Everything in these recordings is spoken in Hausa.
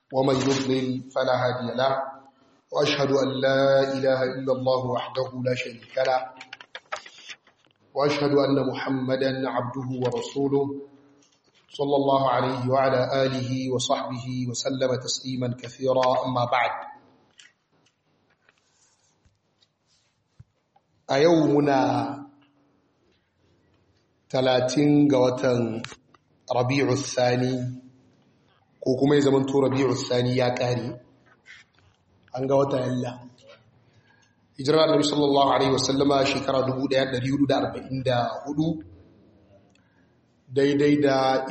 ومن يضلل فلا هادي له وأشهد أن لا إله إلا الله وحده لا شريك له وأشهد أن محمدا عبده ورسوله صلى الله عليه وعلى آله وصحبه وسلم تسليما كثيرا أما بعد أيومنا ثلاثين قوة ربيع الثاني ko kuma ya zama to rabi'u thani ya kare an ga wata yalla hijira annabi sallallahu alaihi wasallama shekara 1444 daidai da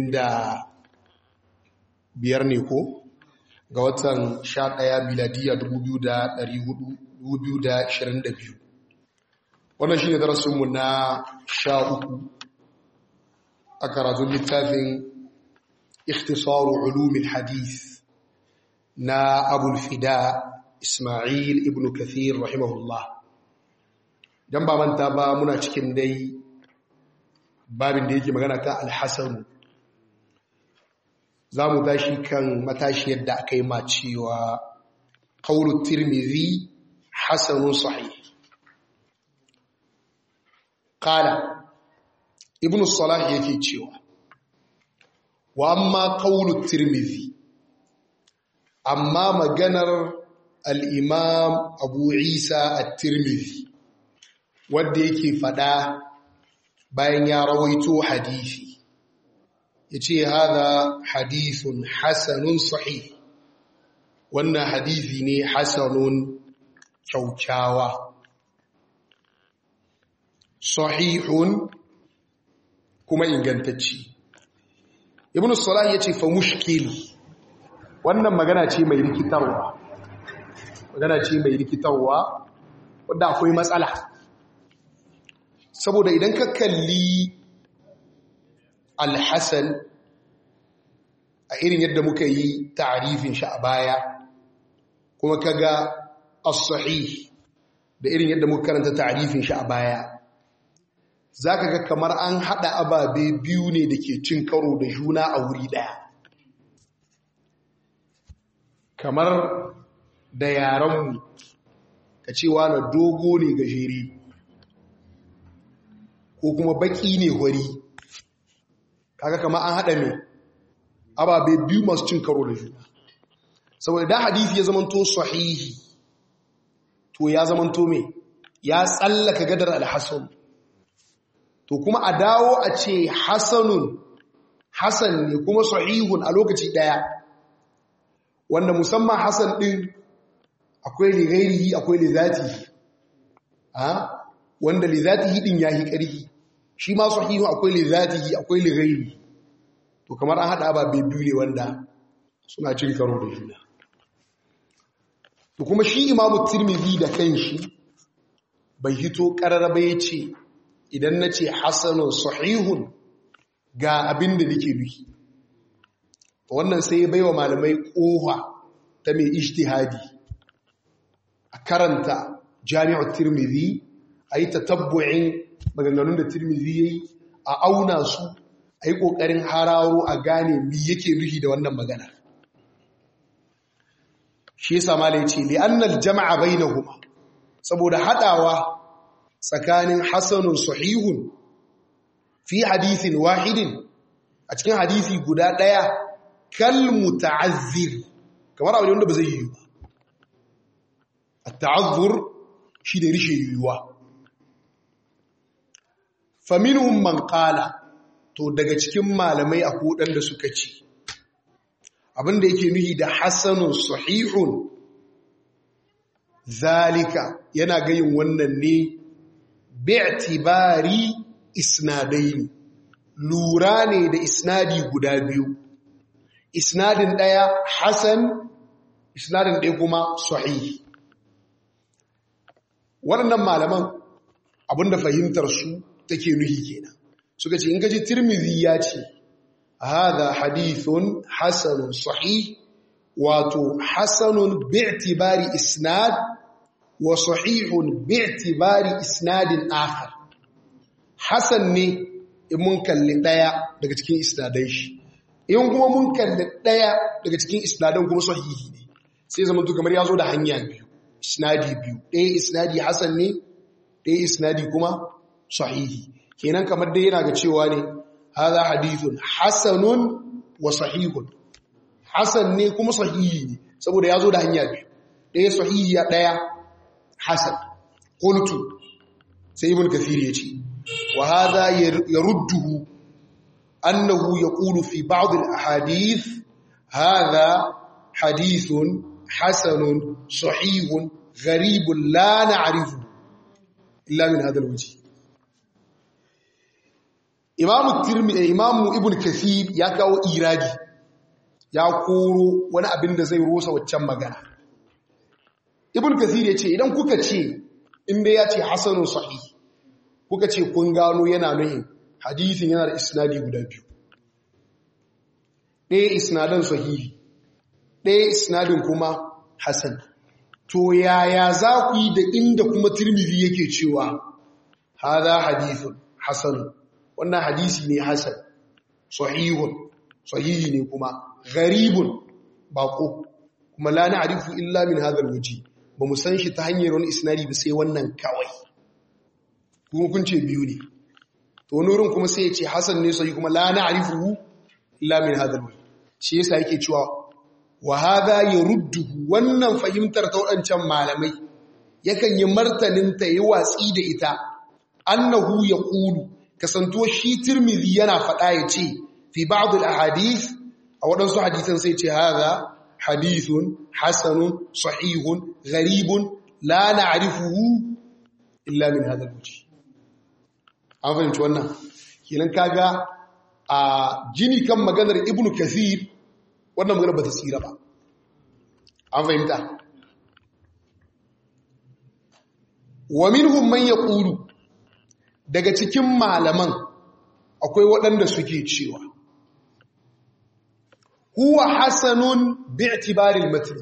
25 ne ko ga watan 11 miladiya 2422 wannan shine darasinmu na 13 a karatun littafin اختصار علوم الحديث نا أبو الفداء إسماعيل ابن كثير رحمه الله dan ba manta ba muna cikin dai babin da yake magana ta alhassan za mu tashi kan matashi yadda aka yi ma cewa ƙaunar tirmidhi hasanun sahih ƙala ibn salah yake cewa wa amma qawlu tirmidhi amma maganar al-imam abu isa at-tirmidhi wanda yake fada bayan ya rawaito hadisi yace hada hadithun hasanun sahih wannan hadisi ne hasanun kyaukyawa sahihun kuma ingantacce ibn salah ya ce fa mushkil wannan magana ce mai rikitarwa magana ce mai rikitarwa wadda akwai matsala saboda idan ka kalli alhassan a irin yadda muka yi ta'arifin shi a baya kuma ka ga as-sahih da irin yadda muka karanta ta'arifin shi a baya za ka ga kamar an haɗa ababe biyu ne da ke cin karo da juna a wuri ɗaya kamar da yaranmu ka cewa na dogo ne gajere ko kuma baki ne hori kaga kamar an haɗa mai ababe biyu masu cin karo da juna saboda da hadithi ya zamanto sahihi to ya zamanto mai ya tsallaka gadar alhassan to kuma a dawo a ce hasanun hasan ne kuma sahihun a lokaci daya wanda musamman hasan din akwai lighairihi akwai lizatihi ha wanda lizatihi din yahi karhi shi ma sahihun akwai lizatihi akwai lighairihi to kamar an hada ba biyu ne wanda suna cin karo da juna to kuma shi imamu tirmidhi da kanshi bai hito kararraba yace idan na ce hasanun sahihun ga abin da nake nufi wannan sai ya baiwa malamai kowa ta mai ijtihadi a karanta jami'ar tirmidhi a yi tatabbu'in maganganun da tirmidhi ya yi a auna su a yi ƙoƙarin hararo a gane mi yake nufi da wannan magana shi yasa malai ce li'annal jama'a bainahuma saboda hadawa tsakanin hasanun sahihun fi hadithin wahidin a cikin hadithi guda ɗaya kal muta'azzir kamar abu wanda ba zai yi ba at-ta'azzur shi da rishe yiwuwa faminhum man qala to daga cikin malamai akwai wadanda suka ce abinda yake nuhi da hasanun sahihun zalika yana gayin wannan ne bi'tibari isnadaini lura ne da isnadi guda biyu isnadin daya hasan isnadin daya kuma sahih waɗannan malaman abinda fahimtar su take nuhi kenan suka ce in gaji tirmidhi ya ce hadha hadithun hasanun sahih wato hasanun bi'tibari isnad wa sahihun bi'tibari isnadin akhar hasan ne in mun kalli daya daga cikin isnadai shi in kuma mun kalli ɗaya daga cikin isnadan kuma sahihi ne sai zama kamar ya zo da hanya biyu isnadi biyu ɗaya isnadi hasan ne ɗaya isnadi kuma sahihi kenan kamar dai yana ga cewa ne haza hadithun hasanun wa sahihun hasan ne kuma sahihi ne saboda ya zo da hanya biyu ɗaya sahihi ya ɗaya hasan qultu sai ibn kathir ya ce wa hadha yarudduhu annahu yaqulu fi ba'd al-ahadith hadha hadithun hasanun sahihun gharibun la na'rifu illa min hadha al-wajh imamu tirmidhi imamu ibn kathir ya kawo iradi ya koro wani abin da zai rosa waccan magana ibn kathir ya ce idan kuka ce inda ya ce hasanun sahih kuka ce kun gano yana nuhin hadithin yana da isnadi guda biyu ɗaya isnadan sahihi ɗaya isnadin kuma hasan to yaya za ku yi da inda kuma tirmidhi yake cewa hada hadithun hasanun wannan hadisi ne hasan sahihun sahihi ne kuma gharibun bako kuma la na'rifu illa min hadha alwaji ba mu san shi ta hanyar wani isnadi ba sai wannan kawai kuma kun ce biyu ne to nurin kuma sai ya ce hasan ne sai kuma la na'rifu illa min hadha alwaji shi yasa yake cewa wa hadha yarudduhu wannan fahimtar ta wadancan malamai yakan yi martanin ta yi watsi da ita annahu yaqulu kasantuwa shi tirmidhi yana faɗa ya ce fi ba'd al-ahadith a waɗansu hadisan sai ce haza hadithun hasanun sahihun gharibun la na'rifuhu illa min hadha al-wajh an fahimci wannan kenan kaga a jini kan maganar ibnu kathir wannan magana bata tsira ba an fahimta wa minhum man yaqulu daga cikin malaman akwai waɗanda suke cewa huwa hasanun bi'tibaril matn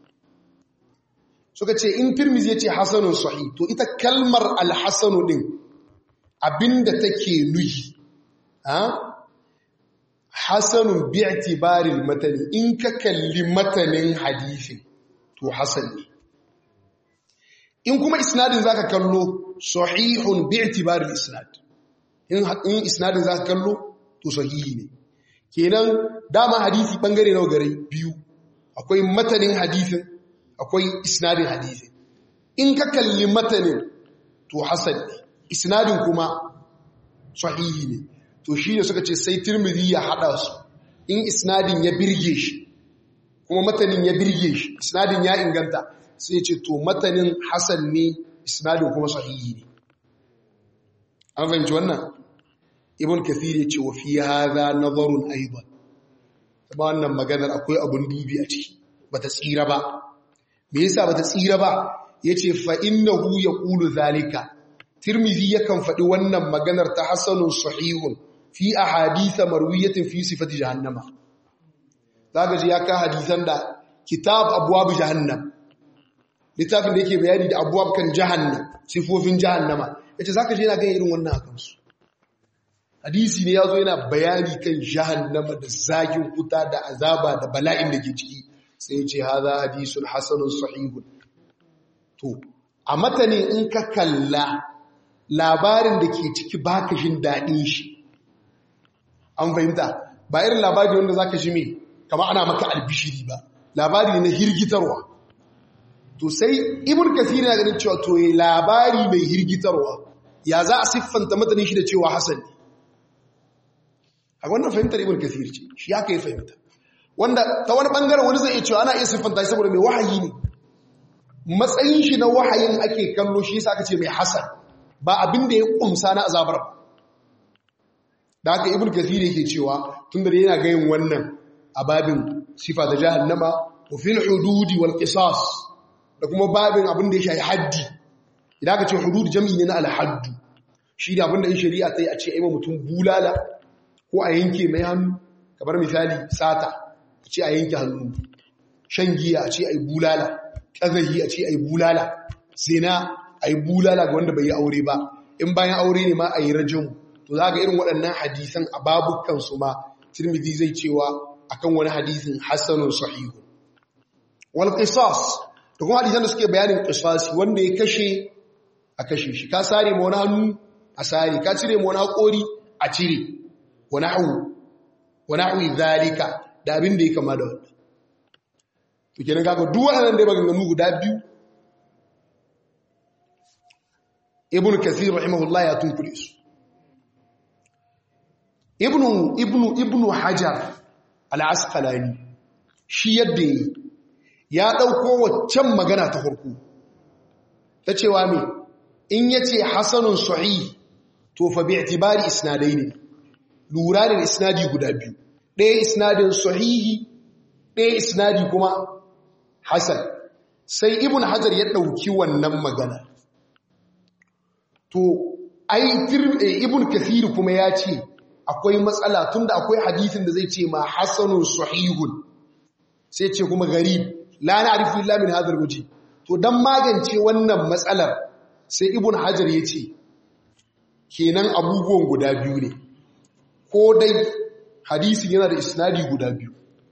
suka ce in tirmizi yace hasanun sahih to ita kalmar al-hasanu din abinda take nuhi ha hasanun bi'tibaril matn in ka kalli matanin hadisi to hasan ne in kuma isnadin zaka kallo sahihun bi'tibaril isnad in in isnadin zaka kallo to sahihi ne kenan dama hadisi bangare nawa gare biyu akwai matanin hadisin akwai isnadin hadisin in ka kalli matanin to hasan ne isnadin kuma sahihi ne to shi ne suka ce sai tirmidhi ya hada su in isnadin ya birge shi kuma matanin ya birge shi isnadin ya inganta sai ce to matanin hasan ne isnadin kuma sahihi ne an fahimci wannan ibn kathir yace wa fi hadha nazarun aidan ba wannan maganar akwai abun dubi a ciki bata tsira ba me yasa bata tsira ba yace fa innahu yaqulu zalika tirmidhi yakan faɗi wannan maganar ta hasanun sahihun fi ahadith marwiyatin fi sifati jahannama zaka ji ya ka hadisan da kitab abwab jahannam littafin da yake bayani da abwab kan jahannam sifofin jahannama yace zaka je yana ga irin wannan akan su hadisi ne yazo yana bayani kan jahannama da zagin wuta da azaba da bala'in da ke ciki sai yace hadha hadisun hasanun sahihun to a matanin in ka kalla labarin da ke ciki baka jin daɗin shi an fahimta ba irin labari wanda zaka ji me kama ana maka albishiri ba labari ne na hirgitarwa to sai ibn kathir yana ganin cewa to yi labari mai hirgitarwa ya za a siffanta matanin shi da cewa hasan ne a wannan fahimtar ibn kathir ce shi ya kai fahimta wanda ta wani bangaren wani zai iya cewa ana iya siffanta shi saboda mai wahayi ne matsayin shi na wahayin ake kallo shi yasa aka ce mai hasan ba abin da ya kumsa na azabar da haka ibn kathir yake cewa tun da yana gayin wannan a babin sifa da jahannama wa fil hududi wal qisas da kuma babin abin da ya shafi haddi idan aka ce hudud jami'i ne na al haddu shi da abin da in shari'a ta yi a ce ai mutum bulala ko a yanke mai hannu kamar misali sata a ce a yanke hannu shan giya a ce ai bulala ƙazahi a ce ai bulala zina a yi bulala ga wanda bai yi aure ba in bayan aure ne ma a yi rajin to za ga irin waɗannan hadisan a babukansu ma tirmidhi zai cewa akan wani hadisin hasanun sahihu wal qisas da kuma hadisan da suke bayanin qisasi wanda ya kashe a kashe shi ka sare ma wani hannu a sare ka cire ma wani haƙori a cire wani hau wani hau zalika da abin da ya kama da wannan to kenan kaga duk waɗannan da ya maganganu guda biyu ibn kathir rahimahullah ya tunkule su ibnu ibnu ibnu hajar al-asqalani shi yadda yi ya dauko waccan magana ta farko ta cewa me in yace hasanun sahih to fa bi i'tibari isnadaini lura da isnadi guda biyu ɗaya isnadin sahihi ɗaya isnadi kuma hasan sai ibn hajar ya ɗauki wannan magana to ai ibn kathir kuma ya ce akwai matsala tunda akwai hadisin da zai ce ma hasanun sahihun sai ce kuma garib la na'rifu illa min hadha waje. to dan magance wannan matsalar sai ibn hajar ya ce kenan abubuwan guda biyu ne ko dai hadisin yana da isnadi guda biyu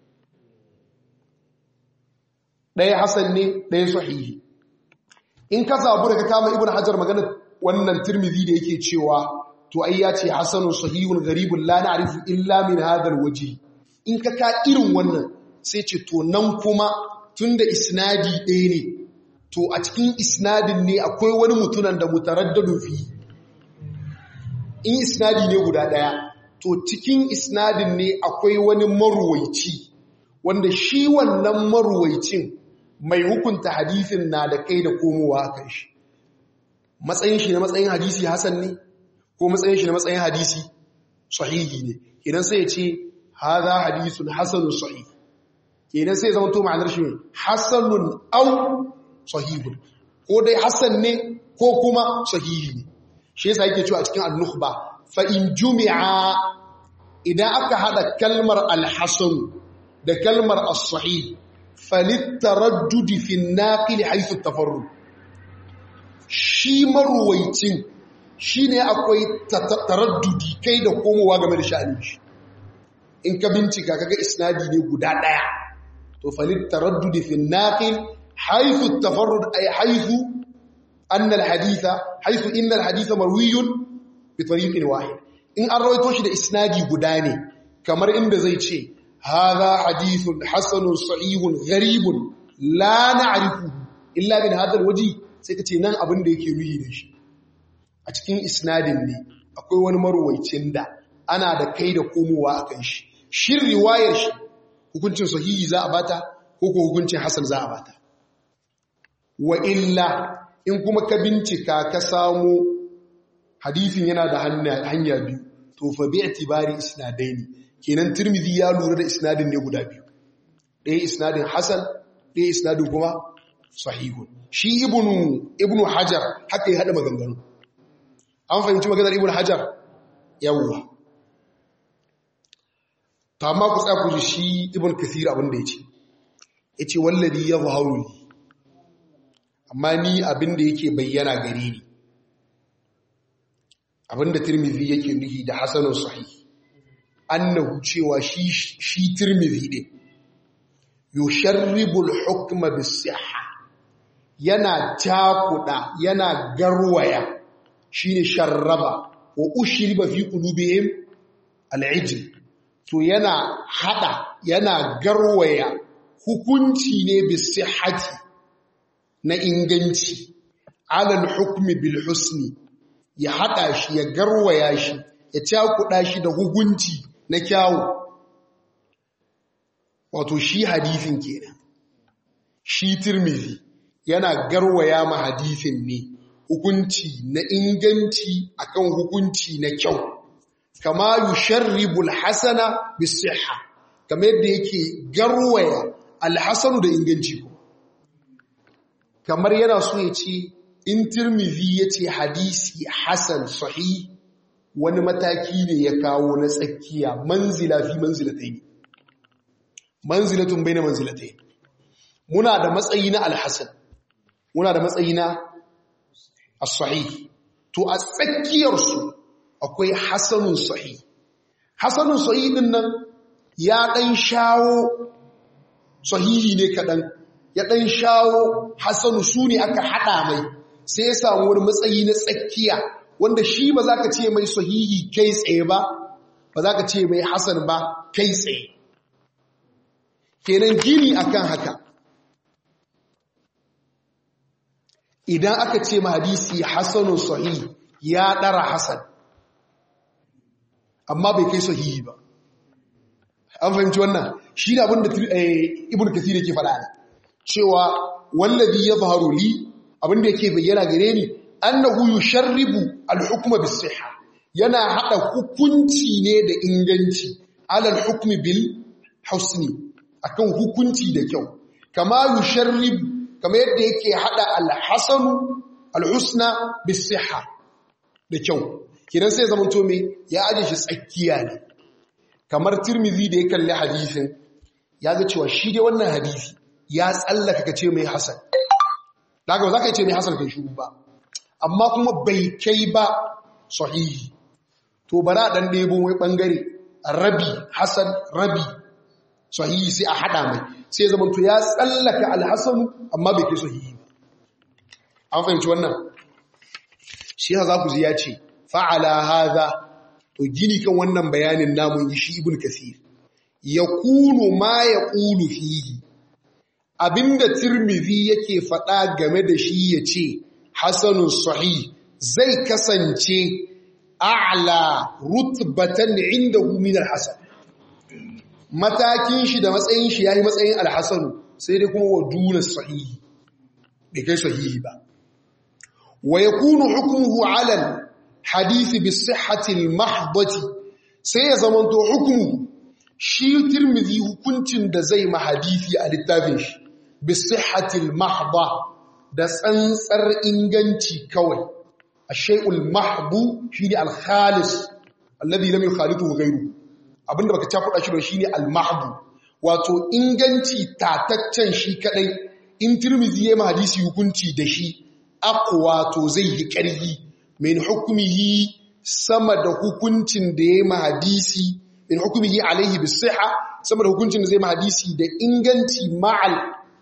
ɗaya hasan ne ɗaya sahihi in ka zabu da ka kama ibn hajar magana wannan tirmidhi da yake cewa to ai ya ce hasanun sahihun garibun la na'rifu illa min hadal waje. in ka ka irin wannan sai ce to nan kuma tunda isnadi ɗaya ne to a cikin isnadin ne akwai wani mutunan da mutaraddadu fi in isnadi ne guda ɗaya to cikin isnadin ne akwai wani maruwaici wanda shi wannan maruwaicin mai hukunta hadisin na da kai da komowa a kan shi matsayin shi na matsayin hadisi hasan ne ko matsayin shi na matsayin hadisi sahihi ne idan sai ya ce haza hadisun hasanun sahih idan sai ya zama to ma'anar shi hasanun au sahihun ko dai hasan ne ko kuma sahihi ne shi yasa yake cewa a cikin al-nukhba fa in jumi'a idan aka hada kalmar al-hasan da kalmar as-sahih falittaraddud fi an-naqil haythu at-tafarrud shi maruwaicin shine akwai taraddudi kai da komowa game da sha'anin shi in ka bincika kaga isnadi ne guda daya to falittaraddud fi an-naqil haythu at-tafarrud ay haythu anna al-haditha haythu inna al-haditha marwiyun bi tariqin wahid in an rawaito shi da isnadi guda ne kamar inda zai ce hadha hadithun hasanun sahihun gharibun la na'rifu illa min hadha al-wajh sai kace nan abin da yake nuhi da shi a cikin isnadin ne akwai wani marwaicin da ana da kai da komowa akan shi shin riwayar shi hukuncin sahihi za a bata ko ko hukuncin hasan za a bata wa illa in kuma ka bincika ka samu hadisin yana da hanya biyu to fa bi itibari isnadaini kenan tirmidhi ya lura da isnadin ne guda biyu ɗaya isnadin hasan ɗaya isnadin kuma sahihun shi ibnu ibnu hajar haka ya hada maganganu an fahimci maganar ibnu hajar yawwa ta amma ku tsaya ku ji shi ibnu kathir abin da yace yace wallazi yadhharu li amma ni abin da yake bayyana gare ni abinda tirmidhi yake nuhi da hasanun sahih annahu cewa shi shi tirmidhi din yusharribu al-hukma bis-sihha yana takuda yana garwaya shine sharraba wa ushriba fi qulubihim al-ijl to yana hada yana garwaya hukunci ne bis-sihhati na inganci alal hukmi bil husni ya haɗa shi ya garwaya shi ya cakuɗa shi da hukunci na kyawu wato shi hadifin kenan shi tirmidhi yana garwaya ma hadifin ne hukunci na inganci akan hukunci na kyau kama yusharribu alhasana bisihha kamar yadda yake garwaya alhasanu da inganci kamar yana so ya ce in tirmidhi ya ce hadisi hasan sahih wani mataki ne ya kawo na tsakiya manzila fi manzilatai ne manzilatun bai na manzilatai muna da matsayi na alhassan muna da matsayi na as-sahih to a tsakiyarsu akwai hasanun sahih hasanun sahih din nan ya ɗan shawo sahihi ne kaɗan ya ɗan shawo hasanu su ne aka haɗa mai sai ya samu wani matsayi na tsakiya wanda shi ba za ka ce mai sahihi kai tsaye ba ba za ka ce mai hasan ba kai tsaye kenan gini akan haka idan aka ce ma hadisi hasanun sahihi ya ɗara hasan amma bai kai sahihi ba an fahimci wannan shi da abinda ibn kathir yake faɗa ne cewa wallazi yadhharu li abinda yake bayyana gare ni annahu yusharribu al-hukma bis-sihha yana hada hukunci ne da inganci ala al-hukmi bil husni akan hukunci da kyau kama yusharribu kama yadda yake hada al-hasanu al-husna bis-sihha da kyau kidan sai zaman to me ya aje shi tsakiya ne kamar tirmizi da ya kalli hadisin ya ga cewa shi dai wannan hadisi ya tsallaka ka ce mai hasan daga ba za ka ce mai hasan kai shuru ba amma kuma bai kai ba sahihi to bara dan ɗebo wai ɓangare rabi hasan rabi sahihi sai a haɗa mai sai zama to ya tsallaka alhassanu amma bai kai sahihi ba an fahimci wannan shi za ku ji ya ce fa'ala haza to gini kan wannan bayanin namun yi shi ibn kasir ya kunu ma ya kulu fihi abinda tirmidhi yake faɗa game da shi ya ce hasanun sahih zai kasance a'la rutbatan inda min al-hasan matakin shi da matsayin shi yayi matsayin al-hasan sai dai kuma wa duna sahih bai kai sahihi ba wa yakunu hukmuhu 'ala hadisi bi sihhatil mahdati sai ya zamanto hukumu shi tirmidhi hukuncin da zai ma hadisi a littafin shi bi sihhatil mahda da tsantsar inganci kawai ash-shay'ul mahdu shine al-khalis alladhi lam yukhalitu ghayru abinda baka cakuɗa shi da shine al-mahdu wato inganci tataccen shi kadai in tirmidhi ya ma hadisi hukunci da shi aqwa to zai yi ƙarfi min hukumihi sama da hukuncin da ya ma hadisi min hukumihi alaihi bisiha sama da hukuncin da zai ma hadisi da inganci ma'al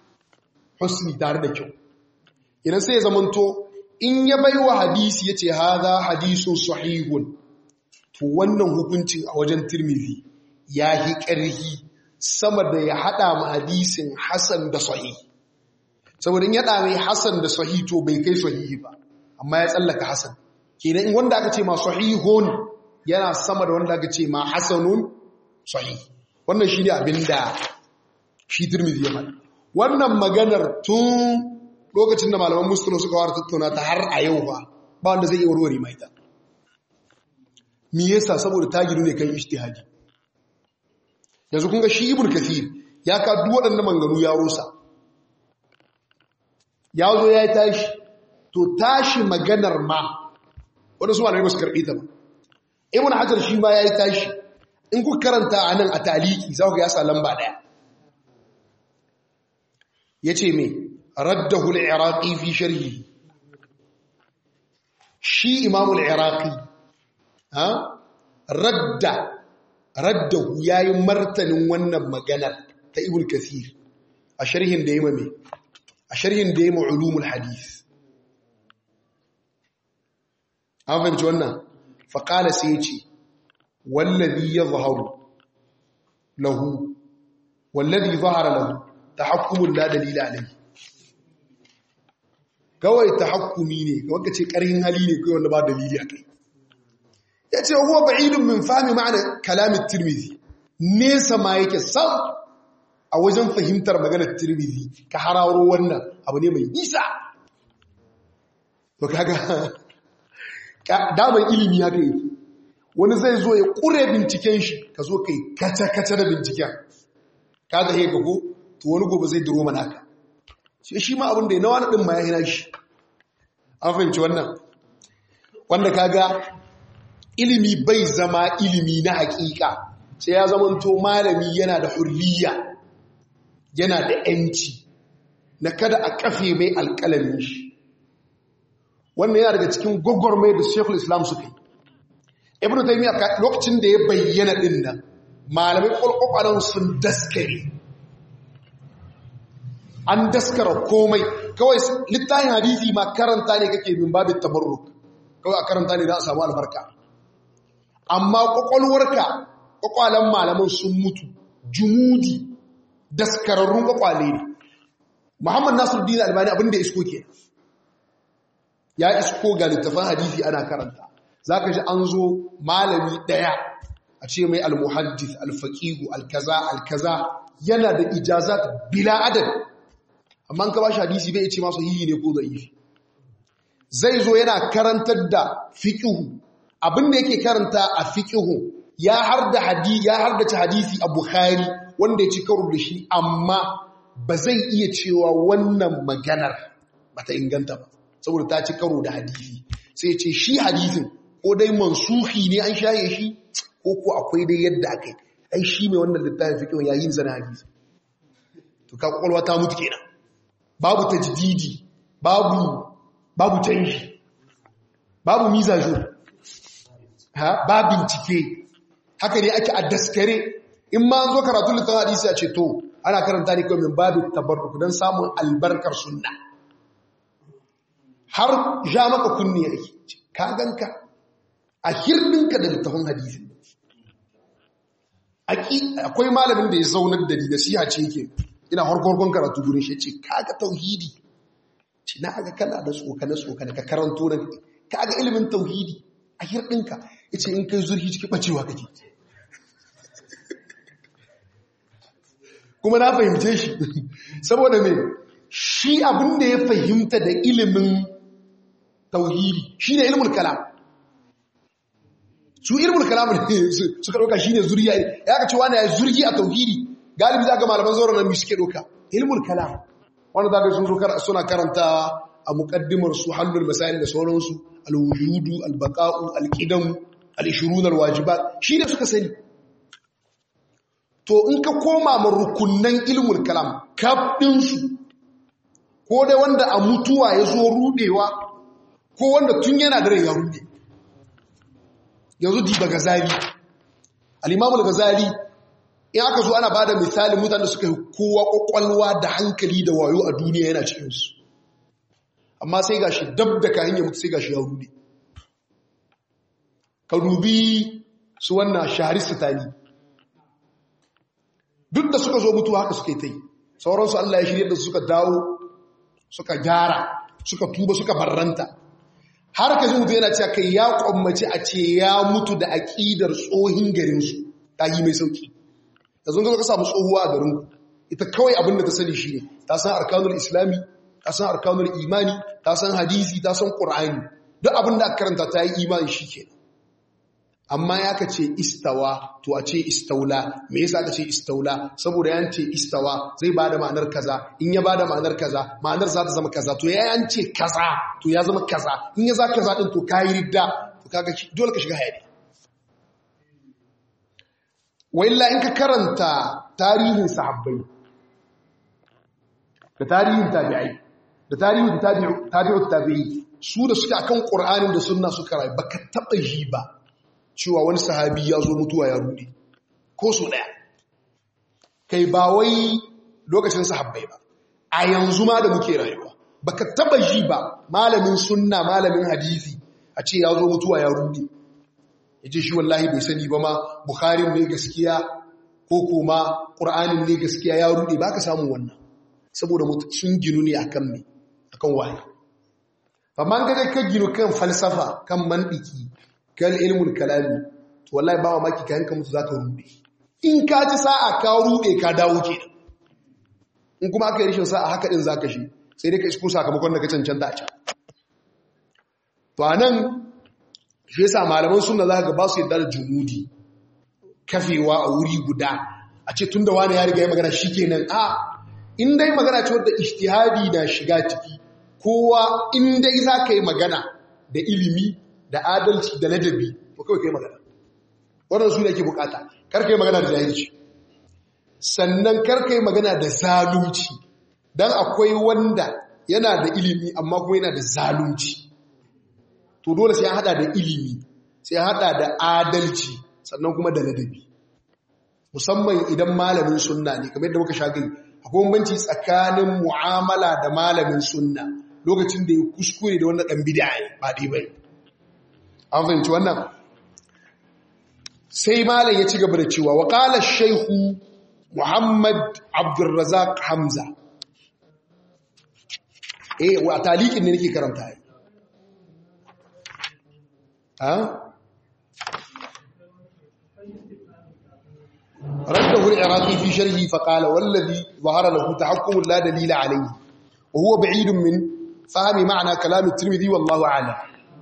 husni tare da kyau idan sai ya zamanto in ya bai wa hadisi ya ce haza hadisun sahihun to wannan hukuncin a wajen tirmidhi ya yi ƙarhi sama da ya haɗa ma hadisin hasan da sahih saboda in ya ɗa mai hasan da sahih to bai kai sahihi ba amma ya tsallaka hasan kenan in wanda aka ce ma sahihun yana sama da wanda aka ce ma hasanun sahih wannan shi ne abin da shi turmizi ya faɗi wannan maganar tun lokacin da malaman musulun suka wara tattauna ta har a yau ba ba wanda zai iya warware mai ta me yasa saboda ta gidu ne kan ijtihadi yanzu kun ga shi ibn kathir ya ka duk waɗannan manganu ya rusa ya zo ya yi tashi to tashi maganar ma wanda su malamai ba su karɓi ta ba ibn hajar shi ma ya yi tashi in ku karanta a nan a taliki za ku ga ya sa lamba ɗaya ya ce mai raddahu al-iraqi fi sharhi shi imamul iraqi ha radda raddahu yayi martanin wannan maganar ta ibn kathir a sharhin da yayi mai a sharhin da yayi ulumul hadith an fahimci wannan faƙala sai ce wallazi ya zaharu lahu wallazi zahara lahu ta hakumun la dalila alai kawai ta hakumi ne kawai ka ce ƙarhin hali ne kawai wanda ba dalili a kai ya ce huwa ba'idun min fahimi ma'ana kalamin tirmidhi nesa ma yake sam a wajen fahimtar maganar tirmidhi ka hararo wannan abu ne mai nisa to kaga damar ilimi haka yi wani zai zo ya ƙure binciken shi ka zo kai kaca-kaca da binciken ka ga hega ko to wani gobe zai duro mana haka sai shi ma abin da ya na wani ɗin ma ya hina shi an fahimci wannan wanda ka ga ilimi bai zama ilimi na hakika sai ya zamanto malami yana da hurriya yana da ‘yanci na kada a kafe mai alƙalamin shi wannan yana daga cikin gwagwarmai da shekul islam suka yi ibn taymiya lokacin da ya bayyana din nan malamai kwalkwakwalan sun daskare an daskara komai kawai littafin hadisi ma karanta ne kake min babin tabarruk kawai a karanta ne za a samu albarka amma kwakwalwarka kwakwalen malaman sun mutu jumudi daskararrun kwakwale ne muhammad nasiruddin albani abinda isko ke ya isko ga littafin hadisi ana karanta za ka ji an zo malami ɗaya a ce mai almuhaddis alfaƙihu alkaza alkaza yana da ijazat bila adad amma ka ba shi hadisi bai ce masu hiyi ne ko zai zai zo yana karantar da fiƙihu abinda yake karanta a fiƙihu ya har da hadisi ya har da hadisi a bukhari wanda ya ci karo da shi amma ba zai iya cewa wannan maganar bata inganta ba saboda ta ci karo da hadisi sai ce shi hadisin ko dai mansuhi ne an shaye shi ko ko akwai dai yadda aka yi ai shi mai wannan littafin fiƙin yayin zana hadisi to ka kwakwalwa ta mutu kenan babu tajdidi babu babu canji babu mizajo ha ba bincike haka ne ake a daskare in ma an zo karatun littafin hadisi a ce to ana karanta ne kawai min babu tabarruk don samun albarkar sunna har ja maka kunni ake ka ganka a hirɗinka da littafin hadisi akwai malamin da ya zaunar da ni nasiha ce yake ina harkorkon karatu gurin shi ce kaga tauhidi ce na aga kana da tsokane tsokane ka karanto na kaga ilimin tauhidi a hirɗinka ya ce in kai zurfi ciki ɓacewa kake kuma na fahimce shi saboda mai shi abin da ya fahimta da ilimin tauhidi shi ne ilimin kalam su ilimin kalam ne suka ɗauka shi ne zuriya ya ka ce wani ya zurgi a tauhidi galibi za ga malaman zauren nan suke ɗauka ilimin kalam wanda za ka sun zo suna karanta a muƙaddimar su hannun masayin da sauransu alwujudu albaqa'u alqidam alishirun alwajibat shi ne suka sani to in ka koma ma rukunnan ilmul kalam kaɗinsu ko dai wanda a mutuwa ya zo rudewa ko wanda tun yana da rai ya rude yanzu diba gazali al'imamul gazali in aka zo ana ba da misali mutane suka yi kowa kwakwalwa da hankali da wayo a duniya yana cikinsu amma sai ga shi dab da kayan ya mutu sai ga shi ya rude ka dubi su wannan shahari sitani duk da suka zo mutuwa haka suka yi ta yi sauransu Allah ya shirya da suka dawo suka gyara suka tuba suka barranta har ka ji mutu yana cewa kai ya kwammace a ce ya mutu da aƙidar tsohin garinsu ta yi mai sauki da zun ka samu tsohuwa a garinku ita kawai abin da ta sani shi ne ta san arkanul islami ta san arkanul imani ta san hadisi ta san ƙur'ani duk abin da aka karanta ta yi imani shi kenan amma ya ka ce istawa to a ce istaula me yasa ka ce istaula saboda yan ce istawa zai bada ma'anar kaza in ya bada ma'anar kaza ma'anar za ta zama kaza to ya yan ce kaza to ya zama kaza in ya za kaza din to kayi ridda to kaga dole ka shiga hayani wa illa in ka karanta tarihin sahabbai da tarihin tabi'ai da tarihin tabi'ut tabi'i su da suke akan qur'anin da sunna suka rayu baka taba ji ba cewa wani sahabi ya zo mutuwa ya rude ko su ɗaya kai ba wai lokacin sahabbai ba a yanzu ma da muke rayuwa baka taba ji ba malamin sunna malamin hadisi a ce ya zo mutuwa ya rude ya ce shi wallahi bai sani ba ma bukharin ne gaskiya ko kuma ƙur'anin ne gaskiya ya rude ba ka samun wannan saboda sun ginu ne akan me akan waye amma ga ka ginu kan falsafa kan mandiki kan ilmul kalami to wallahi ba maki ka yanka mutu zaka rube in ka ci sa'a ka rube ka dawo ke in kuma aka yi rishin sa'a haka din zaka shi sai dai ka isko sakamakon da ka cancanta a can to anan shi yasa malaman sunna zaka ga ba su yadda da jumudi kafewa a wuri guda a ce tunda wani ya riga ya magana shikenan a in dai magana ce wadda ijtihadi na shiga ciki kowa in dai zaka yi magana da ilimi da adalci da ladabi to kawai kai magana wannan su ne ke bukata kar kai magana da jahilci sannan kar kai magana da zalunci dan akwai wanda yana da ilimi amma kuma yana da zalunci to dole sai ya hada da ilimi sai ya hada da adalci sannan kuma da ladabi musamman idan malamin sunna ne kamar yadda muka sha gani akwai bambanci tsakanin mu'amala da malamin sunna lokacin da ya kuskure da wannan dan bid'a ne ba dai bai an fahimci wannan sai malam ya ci gaba da cewa wa qala shaykhu muhammad abdurrazzaq hamza eh wa taliqin ne nake karanta ai ha رده العراقي في شرحه فقال والذي ظهر له تحكم لا دليل عليه وهو بعيد من فهم معنى كلام الترمذي والله أعلم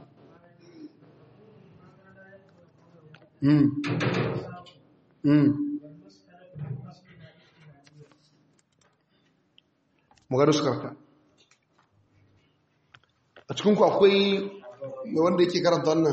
امم امم magana su karka a cikinku akwai wanda yake karanta wannan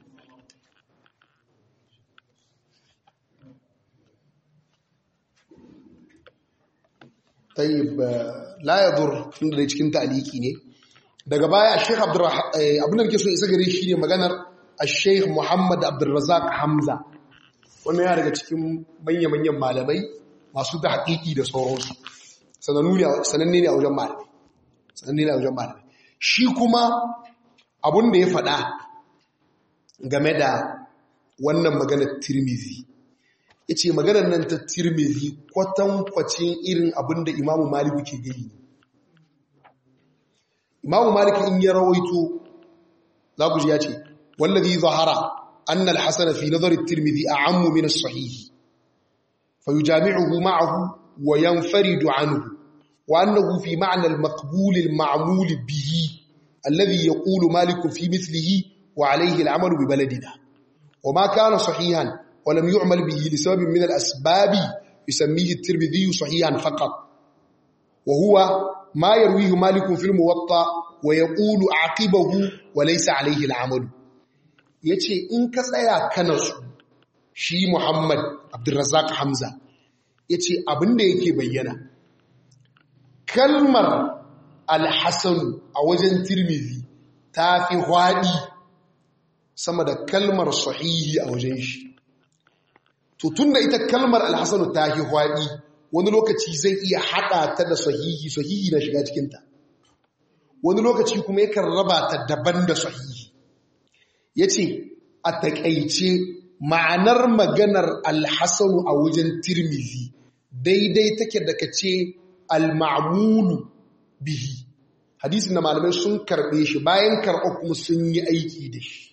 tayyib la yadur tunda da cikin ta'aliki ne daga baya Sheikh Abdurrahman abin da nake so isa gare shi ne maganar Sheikh Muhammad Abdurrazzaq Hamza wannan ya daga cikin manya-manyan malamai masu da haƙiƙi da sauransu sananne ne a wajen malamai sananne ne a wajen malamai shi kuma abin da ya faɗa game da wannan maganar Tirmidhi ya ce maganar nan ta tirmizi kwatankwacin irin abin da imamu maliku ke gani imamu maliku in ya rawaito za ku ji ya ce wallazi zahara annal hasana fi nazari tirmizi a ammu min sahihi fa yujami'uhu ma'ahu wa yanfaridu anhu wa annahu fi ma'na al-maqbul al-ma'mul bihi alladhi yaqulu maliku fi mithlihi wa alayhi al-amalu bi baladina wa ma kana sahihan ولم يعمل به لسبب من الأسباب يسميه الترمذي صحيحا فقط وهو ما يرويه مالك في الموطأ ويقول عقبه وليس عليه العمل yace in ka tsaya kana su shi Muhammad Abdulrazzaq Hamza yace abinda yake bayyana kalmar al-Hasan a wajen Tirmidhi ta fi hwadi sama da kalmar sahihi a wajen shi to tunda ita kalmar alhassanu ta yi hwaɗi wani lokaci zai iya haɗa ta da sahihi sahihi na shiga cikinta wani lokaci kuma yakan raba ta daban da sahihi ya ce a taƙaice ma'anar maganar alhassanu a wajen tirmizi daidai take da ka ce alma'amulu bihi hadisin da malamai sun karɓe shi bayan karɓar kuma sun yi aiki da shi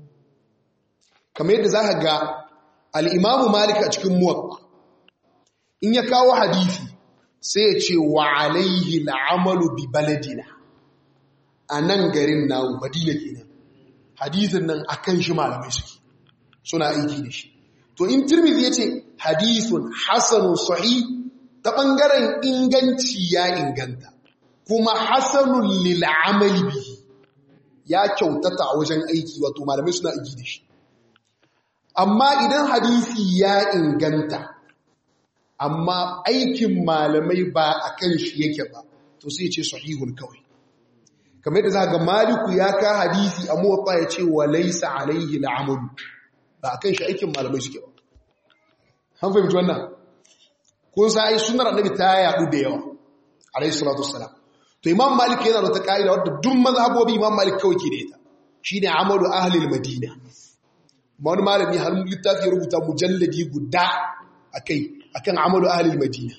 kamar yadda za ka ga al'imamu malika a cikin muwak in ya kawo hadisi sai ya ce wa alaihi la'amalu bi baladina a nan garin na madina kenan hadisin nan a kan shi malamai suke suna aiki da shi to in tirmidhi ya ce hadisun hasanun sahi ta ɓangaren inganci ya inganta kuma hasanun lil'amali bihi ya kyautata a wajen aiki wato malamai suna aiki da shi amma idan hadisi ya inganta amma aikin malamai ba a kan shi yake ba to sai ce sahihun kawai kamar yadda za ga maliku ya ka hadisi a muwafa ya ce wa laisa alaihi la'amalu ba a kan shi aikin malamai suke ba han fahimci wannan kun sa ai sunar annabi ta yadu da yawa alaihi salatu wassalam to imam malik yana da ta ka'ida wadda duk mazhabobi imam malik kawai ke da ita shine amalu ahli madina wani malami har littafi ya rubuta mujalladi guda akai akan amalu ahli madina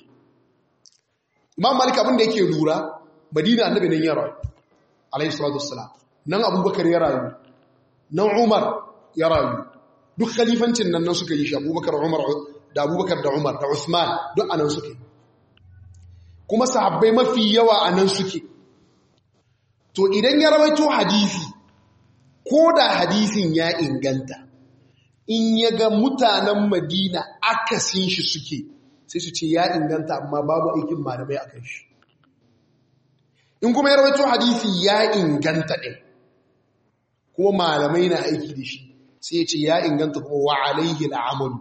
imam malik abin da yake lura madina annabi nan ya rayu alayhi salatu wassalam nan abubakar ya rayu nan umar ya rayu duk khalifancin nan nan suka yi shi abubakar umar da abubakar da umar da usman duk anan suke kuma sahabbai mafi yawa anan suke to idan ya rawaito hadisi ko da hadisin ya inganta in ya ga mutanen madina akasin shi suke sai su ce ya inganta amma babu aikin malamai a kan shi in kuma ya rawaito hadisi ya inganta ɗin kuma malamai na aiki da shi sai ya ce ya inganta kuma wa alaihi al'amalu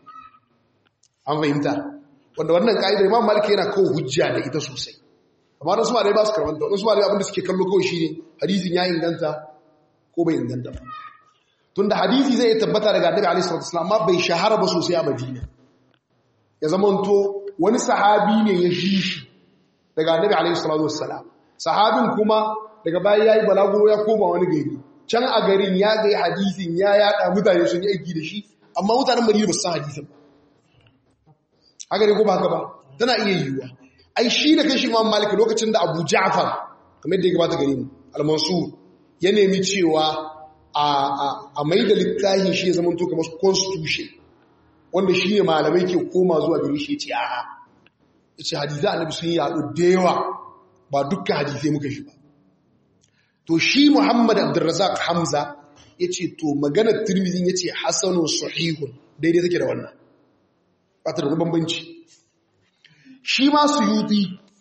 an fahimta wanda wannan ka'idar imam malika yana kawo hujja da ita sosai amma wasu malamai ba su karanta wasu malamai abinda suke kallo kawai shi ne hadisin ya inganta ko bai inganta ba tunda hadisi zai tabbata daga annabi alaihi salatu wasallam amma bai shahara ba sosai a madina ya zamanto wani sahabi ne ya shi shi daga annabi alaihi salatu wassalam sahabin kuma daga baya yayi balaguro ya koma wani gari can a garin ya ga hadisin ya yada mutane sun yi aiki da shi amma mutanen Madina ba su san hadisin ba haka ne ko ba haka ba tana iya yiwuwa ai shi da kashi Imam Malik lokacin da Abu Ja'far kamar da ya gabata gare mu Al-Mansur ya nemi cewa a a mai da littafin shi ya zama to kamar constitution wanda shi ne malamai ke koma zuwa gare shi ce a'a yace hadisi annabi sun yaɗu da yawa ba dukkan hadisai muka shi ba to shi Muhammad Abdurrazzaq Hamza yace to maganar Tirmidhi yace hasanun sahihun daidai take da wannan ba ta da bambanci shi ma Suyuti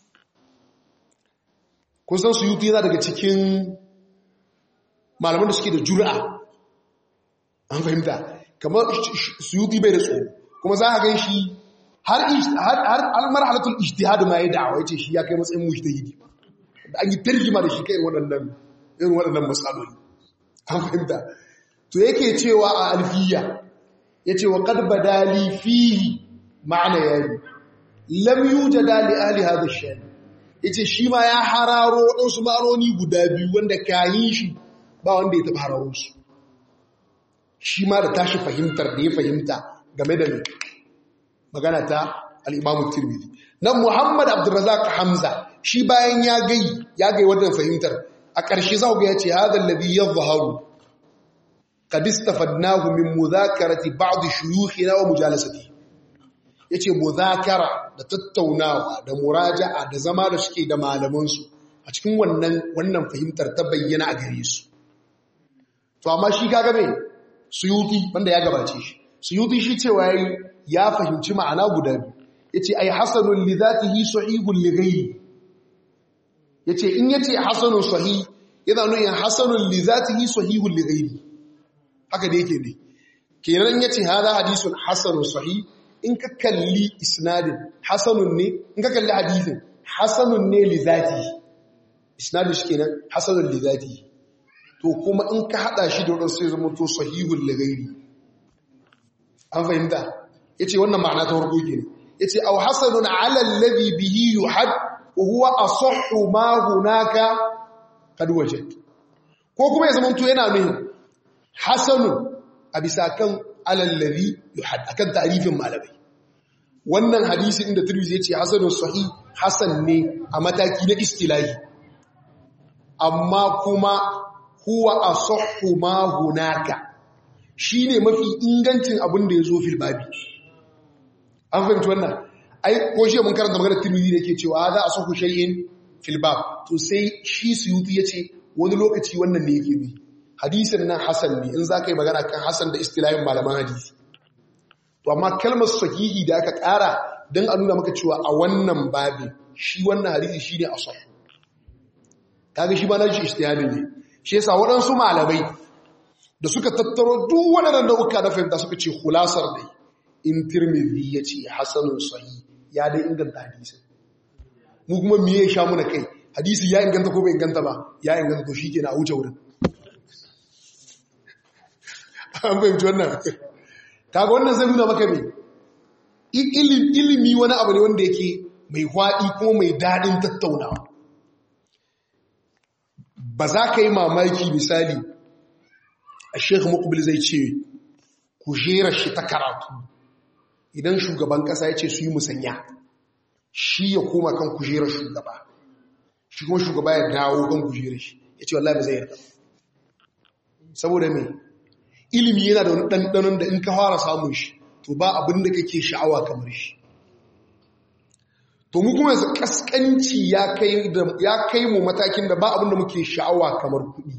kun san Suyuti yana daga cikin malaman da suke da jur'a an fahimta kamar Suyuti bai da tsoro kuma za a gan shi har marhalatul ijtihad ma ya da'awa yace shi ya kai matsayin mujtahidi da an yi tarjima da shi kai waɗannan irin waɗannan matsaloli an fahimta to yake cewa a alfiya yace wa qad badali fihi ma'ana yayi lam yujada li ahli hadha ash-shan yace shi ma ya hararo waɗansu ma'anoni guda biyu wanda kayin shi ba wanda ya taɓa hararo su shi ma da tashi fahimtar da ya fahimta game da magana ta al'imamun tirmidhi nan muhammad abdurrazak hamza shi bayan ya gai ya gai wannan fahimtar a ƙarshe za ga ya ce hadal ladhi yadhharu qad istafadnahu min mudhakarati ba'd shuyukhina wa mujalasati yace mudhakara da tattaunawa da muraja'a da zama da suke da malaman su a cikin wannan wannan fahimtar ta bayyana a gare su to amma shi kaga me suyuti wanda ya gabace shi suyuti shi cewa yayi ya fahimci ma'ana guda biyu yace ai hasanun li zatihi sahihun li ghayri yace in yace hasanun sahih yana nuna hasanun li zatihi sahihun li ghayri haka da yake ne kenan yace hada hadisun hasanun sahih in ka kalli isnadin hasanun ne in ka kalli hadisin hasanun ne li zatihi isnadin shi kenan hasanun li zatihi to kuma in ka hada shi da wadansu sai zama to sahihun li ghayri an fahimta yace wannan ma'ana ta farko kenan yace aw hasanun 'ala alladhi bihi yuhad wa huwa asahhu ma hunaka kad wajad ko kuma ya zamanto yana nuni hasanun a bisa kan 'ala alladhi yuhad akan ta'rifin malamai wannan hadisi inda Tirmidhi yace hasanun sahih hasan ne a mataki na istilahi amma kuma huwa asahhu ma hunaka shine mafi ingancin abin da yazo fil babi an fahimci wannan ai ko shi mun karanta maganar Tirmidhi da yake cewa za a sahu shay'in fil bab to sai shi Suyuti yace wani lokaci wannan ne yake bi hadisin nan hasan ne in zaka yi magana kan hasan da istilahin malaman hadisi to amma kalmar sahihi da aka ƙara dan a nuna maka cewa a wannan babin shi wannan hadisi shine asah kaga shi ba na shi istihadi ne shi yasa waɗansu malamai da suka tattaro duk waɗannan nau'uka na fahimta suka ce hulasar dai in tirmidhi ya ce hasanun sahi ya dai inganta hadisi mu kuma me ya sha muna kai hadisi ya inganta ko bai inganta ba ya inganta to shikenan a wuce wurin an fahimci wannan kaga wannan zai nuna maka me ilimi wani abu ne wanda yake mai hwaɗi ko mai daɗin tattaunawa ba za ka yi mamaki misali a shekhu mukbil zai ce kujerar shi ta karatu idan shugaban kasa ya ce su yi musanya shi ya koma kan kujerar shugaba shi kuma shugaba ya dawo kan kujerar shi ya ce wallahi ba zai yarda saboda mai ilimi yana da wani ɗanɗanon da in ka fara samun shi to ba abin da kake sha'awa kamar shi to mu kuma yanzu kaskanci ya kai mu matakin da ba abin da muke sha'awa kamar kuɗi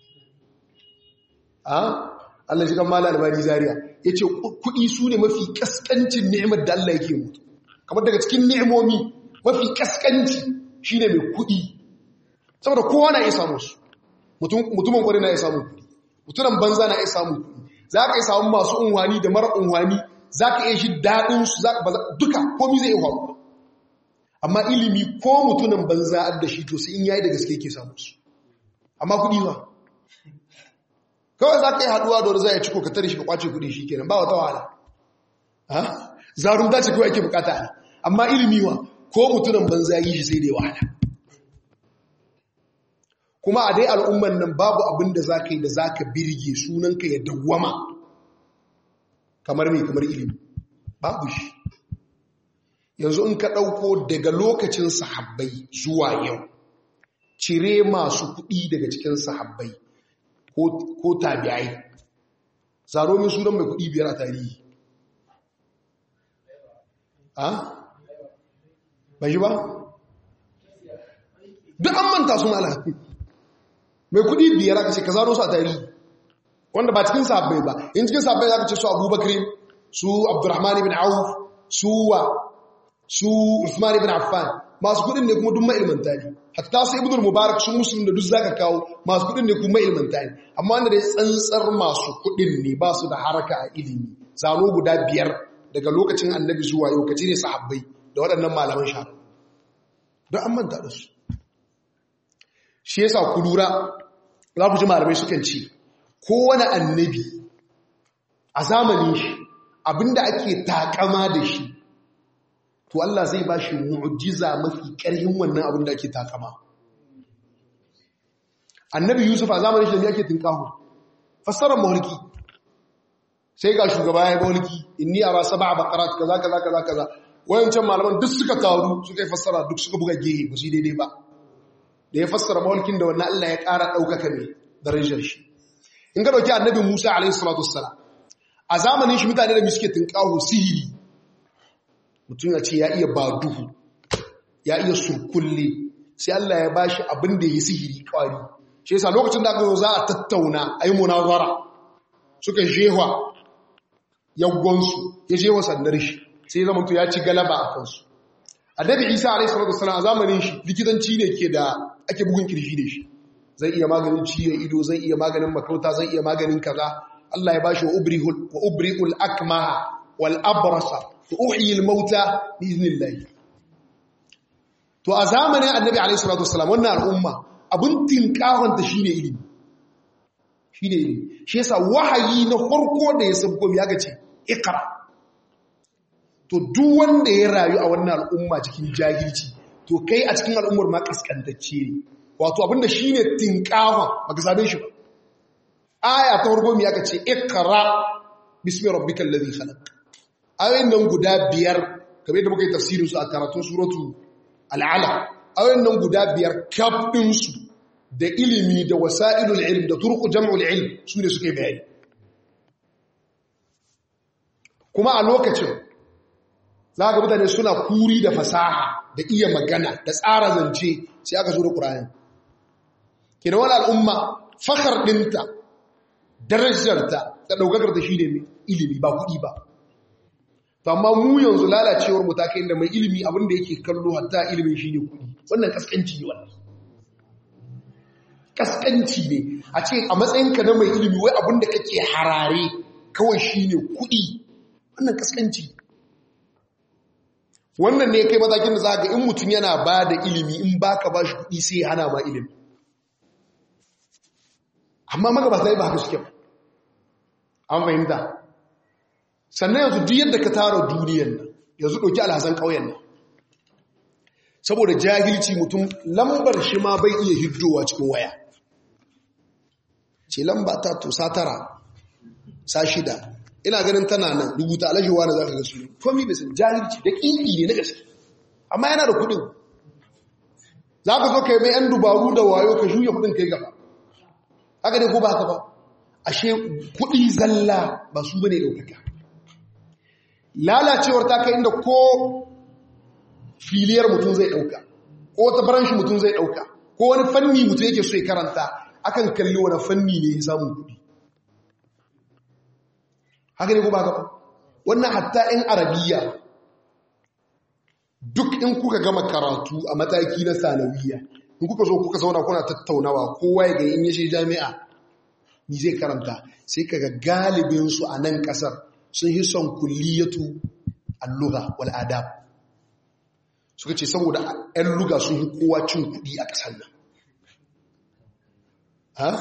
Allah shi kan mala albani zariya ya ce kuɗi su ne mafi ƙasƙancin ni'imar da Allah yake mutu kamar daga cikin ni'imomi mafi ƙasƙanci shi ne mai kuɗi saboda kowa na iya samu su mutumin kwari na iya samu kuɗi mutumin banza na iya samu kuɗi za ka iya samu masu unwani da mara unwani za ka iya shi daɗinsu duka komi zai iya faru amma ilimi ko mutumin banza da shi to sai in yayi da gaske yake samu su amma kuɗi ba kawai za ka yi haduwa da wani za ya ci ko ka tare shi ka kwace kudi shi kenan ba wata wahala zarunta ce kawai ake bukata ne amma ilimi wa ko mutunan banza yi shi sai dai wahala kuma a dai al'umman nan babu abin da za ka yi da za ka birge sunanka ya dawwama kamar mai kamar ilimi babu shi yanzu in ka ɗauko daga lokacin sahabbai zuwa yau cire masu kuɗi daga cikin sahabbai ko tabi'ai zaro min sunan mai kuɗi biyar a tarihi a? bai ba? duk an manta su mala mai kuɗi biyar aka ce ka zaro su a tarihi wanda ba cikin sahabbai ba in cikin sahabbai aka ce su abubakar su abdurrahman ibn auf su wa su usman ibn affan masu kudin ne kuma duk ma'ilmanta ne hatta su ibn mubarak sun musulun da duk zaka kawo masu kudin ne kuma ma'ilmanta ne amma wanda dai tsantsar masu kudin ne ba su da haraka a ilimi zano guda biyar daga lokacin annabi zuwa yau kace ne sahabbai da waɗannan malaman sha don an manta da su shi yasa ku lura za ku ji malamai sukan ce kowane annabi a zamanin shi abinda ake takama da shi to Allah zai ba shi mu'jiza mafi ƙarhin wannan abin da ake takama annabi yusuf a zamanin shi da yake tinkahu fassarar mahulki sai ga shugaba ya mahulki inni ara sab'a baqarat kaza kaza kaza kaza wayancan malaman duk suka taru suka yi fassara duk suka buga gehe ba su daidai ba da ya fassara mahulkin da wannan Allah ya ƙara ɗaukaka mai darajar shi in ga dauki annabi Musa alaihi salatu wassalam a zamanin shi mutane da suke tinkahu sihiri mutum ya ce ya iya ba duhu ya iya surkulle sai Allah ya ba shi abin da ya sihiri kwari shi yasa lokacin da aka zo za a tattauna a yi munazara suka jehwa yaggonsu ya jehwa sandar shi sai zama to ya ci galaba a kansu annabi isa alaihi salatu wasallam a zamanin shi likitanci ne ke da ake bugun kirji da shi zai iya maganin ciwon ido zai iya maganin makauta zai iya maganin kaza Allah ya bashi wa ubri'ul akmaha wal abrasa uhyi al-mauta bi iznillah to a zamanin annabi alayhi salatu wassalam wannan al'umma abun tinkahon ta shine ilimi shine ilimi shi yasa wahayi na farko da ya sabko ya gace iqra to duk wanda ya rayu a wannan al'umma cikin jahilci to kai a cikin al'ummar ma kaskantacce ne wato abinda shine tinkahon baka sabe shi ba aya ta farko ya gace iqra bismi rabbikal ladhi khalaq ayoyin nan guda biyar kamar da muka yi tafsirinsu a karatun suratu al'ala ayoyin nan guda biyar kaf ɗinsu da ilimi da wasa'ilul ilm da turku jam'ul ilm su ne suka yi bayani kuma a lokacin za ga mutane suna kuri da fasaha da iya magana da tsara zance sai aka zo da ƙurayen kina wani al'umma fakar ɗinta darajarta da ɗaukakar ta shi ne ilimi ba kuɗi ba amma mu yanzu lalacewar mu ta kai inda mai ilimi abin da yake kallo hatta ilimin shi ne kuɗi wannan kaskanci ne wannan kaskanci ne a ce a matsayinka na mai ilimi wai abin da kake harare kawai shi ne kuɗi wannan kaskanci wannan ne kai matakin da za ga in mutum yana ba da ilimi in ba ka ba shi kuɗi sai hana ma ilimi amma magabata ba haka suke ba an fahimta sannan yanzu duk yadda ka tara duniyan nan yanzu ɗauki alhazan ƙauyen nan saboda jahilci mutum lambar shi ma bai iya hiddowa cikin waya ce lamba ta to sa tara sa shida ina ganin tana nan rubuta alashewa na za ka gasu komi bai san jahilci da ƙiƙi ne na gaske amma yana da kuɗin za ka zo ka yi mai ‘yan dubaru da wayo ka shuya kuɗin kai gaba haka ne ko ba haka ba ashe kuɗi zalla ba su bane ɗaukaka lalacewar ta kai inda ko filiyar mutum zai ɗauka ko ta baranshi mutum zai ɗauka ko wani fanni mutum yake so ya karanta akan kalli wani fanni ne ya samun kuɗi haka ne ko ba gaba wannan hatta in arabiya duk in kuka gama karatu a mataki na sanawiya in kuka zo kuka zauna kuna tattaunawa kowa ya ga in yashe jami'a ni zai karanta sai kaga galibinsu a nan kasar sun yi son kulliyatu alluga wal adab suka ce saboda 'yan luga sun yi kowa cin kudi a kasar nan ha?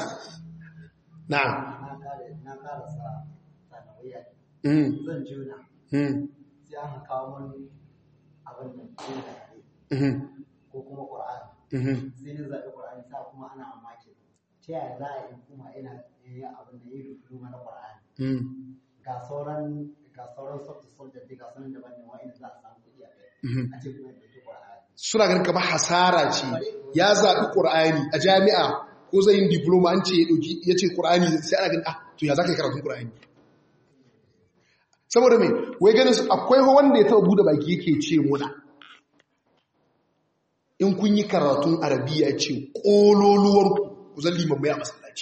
na'am na karasa sanawiyya mm zan juna mm sai sai an kawo mun abin da ke da ko kuma Qur'ani sai na zaɓi Qur'ani sa kuma ana mamaki ta yaya za a yi kuma ina yin abin da yi diploma na Qur'ani ga sauran ga sauran soft soldier ga sauran daban ne wa'in za a samu kuɗi a kai a ce kuma da ke Qur'ani suna ganin kamar hasara ce ya zaɓi ƙur'ani a jami'a ko zai yin diploma an ce ya ɗauki ya ce ƙur'ani sai ana ganin ah to ya za ka yi karatun ƙur'ani saboda mai wai ganin su akwai wanda ya taɓa buɗe baki yake ce muna in kun yi karatun arabiya ce ƙololuwar ku zan liman mai a masallaci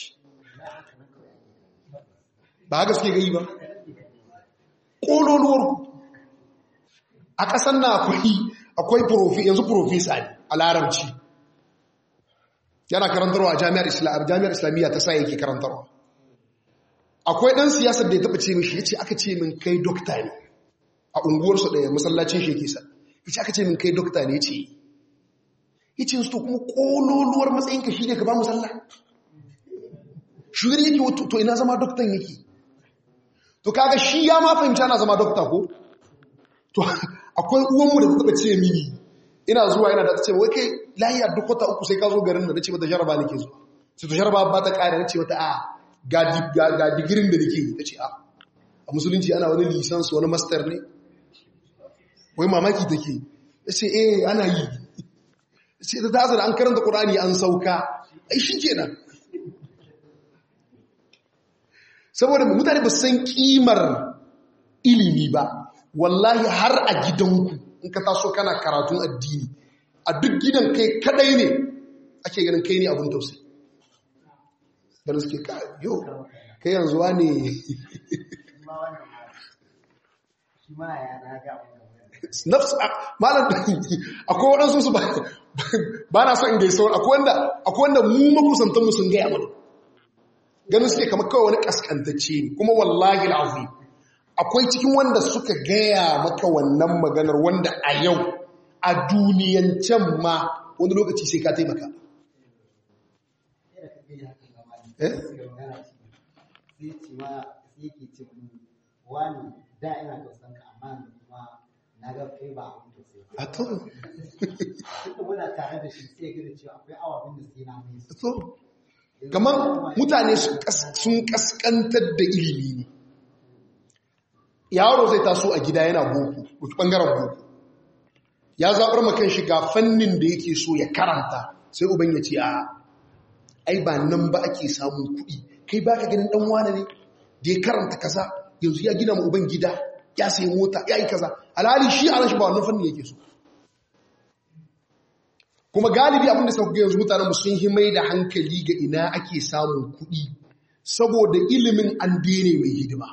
ba haka suke gai ba ƙololuwar ku a ƙasar na akwai akwai profi yanzu profesa ne a larabci yana karantarwa a jami'ar jami'ar islamiyya ta sa yake karantarwa akwai ɗan siyasar da ya taɓa ce mishi ya ce aka ce min kai dokta ne a unguwarsu ɗaya masallacin shi yake sa ya ce aka ce min kai dokta ne ce ya ce su to kuma ƙololuwar matsayinka shi ne ka ba mu sallah shugar yake wato to ina zama doktan yake to kaga shi ya ma fahimci ana zama dokta ko to akwai uwanmu da ta taɓa ce mini ina zuwa ina da ta ce wai kai lahiya duk wata uku sai ka zo garin da na ce mata jaraba nake zuwa sai to jaraba ba ta ƙara na ce mata a ga digirin da nake yi ta ce a a musulunci ana wani lisansu wani master ne wai mamaki take ya ce eh ana yi sai ta tasa da an karanta ƙurani an sauka ai shi kenan saboda mutane ba san kimar ilimi ba wallahi har a gidanku in ka taso kana karatun addini a duk gidan kai kadai ne ake ganin kai ne abin tausayi da suke ka yau kai yanzu wa ne nafsu malam akwai waɗansu su ba na son gaisa wani akwai wanda mu makusantanmu sun gaya mana ganin suke kama kawai wani kaskantacce ne kuma wallahi al'azim akwai cikin wanda suka gaya maka wannan maganar wanda a yau a duniyancen ma wani lokaci sai ka taimaka wani da ina tausan ka amma kuma na ga kai ba abin tausayi a to Tunda muna tare da shi sai ga cewa akwai awabin da sai na mai su. to kamar mutane sun kaskantar da ilimi ne yaro zai taso a gida yana boko duk bangaren boko ya zaɓar makan shiga fannin da yake so ya karanta sai uban ya ce a ai ba nan ba ake samun kuɗi kai ba ka ganin ɗan wane ne da ya karanta kaza yanzu ya gina uban gida ya sayi mota ya yi kaza alhali shi a rashi ba wannan fannin yake so kuma galibi abinda suka kuka yanzu mutanen sun yi mai da hankali ga ina ake samun kuɗi saboda ilimin an dene mai hidima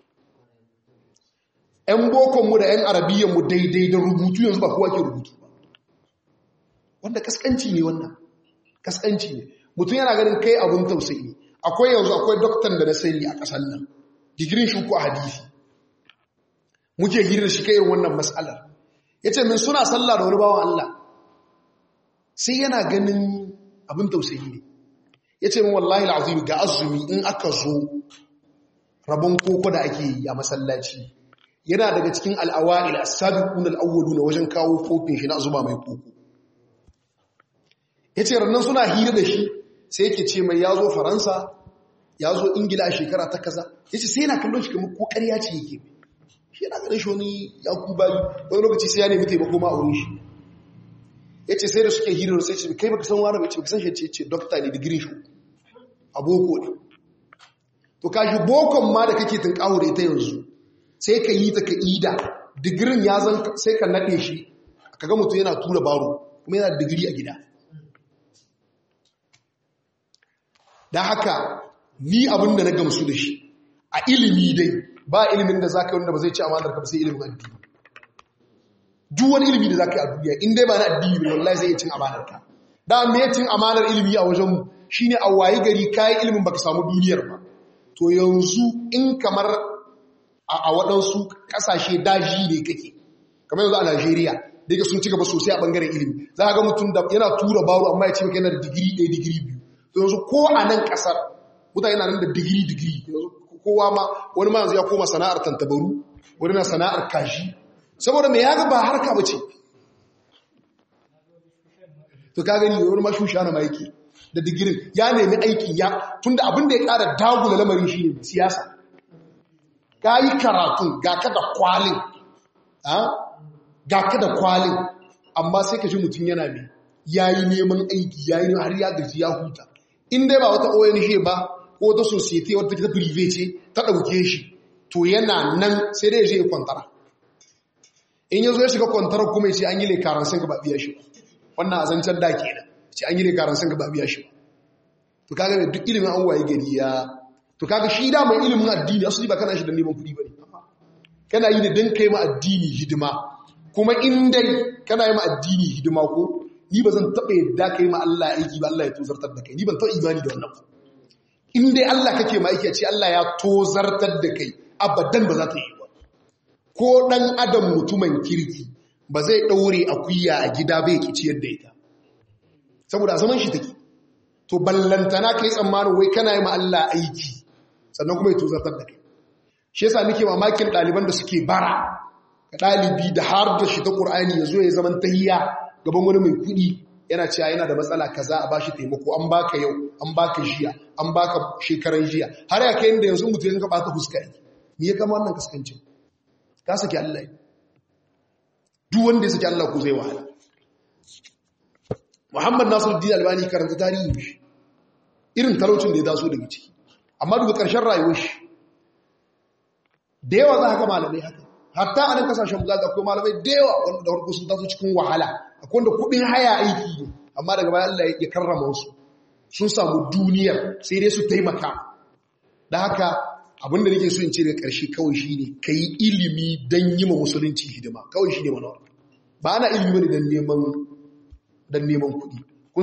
‘yan bokonmu da ‘yan arabiyyanmu daidai da rubutu yanzu ba kowa ke rubutu ba wanda kaskanci ne wannan kaskanci ne mutum yana ganin kai abin tausayi ne akwai yanzu akwai doktan da na sani a ƙasar nan digirin shi ko a hadisi muke hirar shi kai irin wannan matsalar ya ce min suna sallah da wani bawan Allah sai yana ganin abin tausayi ne ya ce min wallahi al'azim ga azumi in aka zo rabon koko da ake yi a masallaci yana daga cikin al'awa'il as-sabiqun al-awwalu na wajen kawo kofin shi na zuba mai koko yace rannan suna hira da shi sai yake ce mai yazo faransa yazo ingila a shekara ta kaza yace sai yana kallon shi kamar ko ƙarya ce yake shi yana ganin shi wani yakuba wani lokaci sai ya nemi taimako ma a wurin shi yace sai da suke hira sai ce kai baka san wani ba ce baka san shi ce ce doctor ne degree shi a boko ne to kashi bokon ma da kake tunkawo da ita yanzu sai ka yi ta ka ida digirin ya zan sai ka naɗe shi ka ga mutum yana tura baro kuma yana digiri a gida da haka ni abin da na gamsu da shi a ilimi dai ba ilimin da za ka yi wanda ba zai ci amanar ka sai ilimin addini duk wani ilimi da za ka yi a duniya in dai ba na addini ne wallahi zai iya cin amanar ka da me cin amanar ilimi a wajenmu shine a wayi gari kayi ilimin baka samu duniyar ba to yanzu in kamar a waɗansu ƙasashe daji ne kake kamar yanzu a Najeriya da yake sun ci gaba sosai a ɓangaren ilimi za a ga mutum da yana tura baro amma ya ce maka yana da digiri ɗaya digiri biyu to yanzu ko a nan ƙasar mutane yana nan da digiri digiri yanzu kowa ma wani ma yanzu ya koma sana'ar tantabaru wani na sana'ar kashi saboda mai yaga ba harka ba ce to ka gani yawon ma shusha na maiki da digirin ya nemi aiki ya tunda abin da ya kara dagula lamarin shi ne siyasa ka yi karatun ga ka da kwalin ga ka da kwalin amma sai ka ji mutum yana mai ya yi neman aiki ya yi har ya gaji ya huta in dai ba wata ONG ba ko wata society wata ta prive ce ta ɗauke shi to yana nan sai dai ya kwantara in ya zo ya shiga kwantarar kuma ya ce an yi lekaran sun ba biya shi wannan a zancen da ke nan ce an yi lekaran sun ba biya shi to kaga mai duk ilimin an waye gari ya to kaga shi da mai ilimin addini asali ba kana shi da neman kuɗi ba ne kana yi da don kai ma addini hidima kuma in dai kana yi ma addini hidima ko ni ba zan taɓa yadda kai ma Allah aiki ba Allah ya tozartar da kai ni ban taɓa imani da wannan in dai Allah kake ma aiki a ce Allah ya tozartar da kai abadan ba za ta yi ba ko ɗan adam mutumin kirki ba zai ɗaure akuya a gida bai ki ciyar da ita saboda a zaman shi take to ballantana kai tsammanin wai kana yi ma Allah aiki sannan kuma ya tozartar da kai shi yasa nake mamakin ɗaliban da suke bara ga ɗalibi da har da shi ta ƙur'ani ya zo ya zaman tahiya gaban wani mai kuɗi yana cewa yana da matsala kaza a bashi taimako an baka yau an baka jiya an baka shekaran jiya har ya kai inda yanzu mutum ya bata fuska yi me ya kama wannan kaskancin ka saki Allah duk wanda ya saki Allah ko zai wahala Muhammad Nasiruddin Albani karanta tarihi shi irin talaucin da ya taso daga ciki amma daga ƙarshen rayuwar shi da yawa za ka malamai haka hatta a nan kasashen mu za ka akwai malamai da yawa wanda da farko sun taso cikin wahala akwai wanda kuɗin haya aiki ne amma daga bayan Allah ya karrama su sun samu duniyar sai dai su taimaka da haka abinda nake so in ce daga ƙarshe kawai shi ne ka yi ilimi don yi ma musulunci hidima kawai shi ne manawar ba ana ilimi ne don neman kuɗi